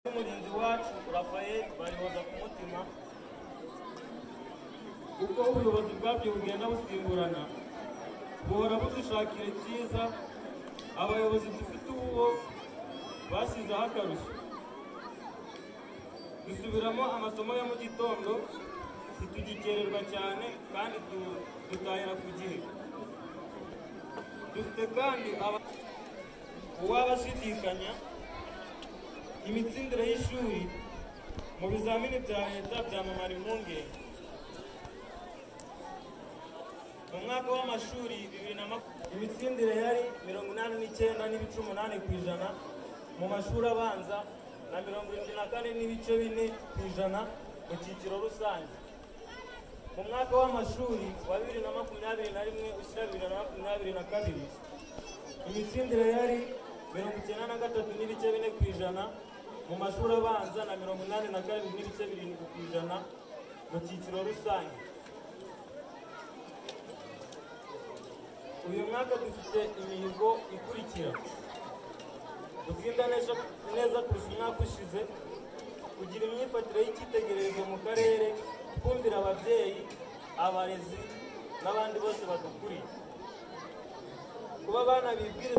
n'umurinzi wacu Rafael barihoza ku mutima uko ubuyobozi bwabyo bugenda busimburana buhora budushakira icyiza abayobozi dufite uwo bashyizeho akarusho dusubiramo amasomo ya mu gitondo ntitugikererwa cyane kandi du- dutahira ku gihe dufite kandi aba- uwabashidikanya imitsindire y'ishuri mu bizamini bya leta byamamara impungenge mu mwaka w'amashuri bibiri na makumyabiri imitsindire yari mirongo inani n'icyenda n'ibice umunani ku ijana mu mashuri abanza na mirongo irindwi na kane n'ibice bine ku ijana mu cyiciro rusange mu mwaka w'amashuri wa bibiri na makumyabiri na rimwe ushyira bibiri na makumyabiri na kabiri imitsindire yari mirongo icyenda na gatatu n'ibice bine ku ijana mu mashuri abanza na mirongo inani na karindwi n'ibice birindwi ku ijana mu cyiciro rusange uyu mwaka dufite imihigo ikurikira gutsinda neza neza kurusha umwaka ushize kugira imyifatire y'icyitegererezo mu karere kumvira ababyeyi abarezi n'abandi bose badukuriye kuba abana bibwiriza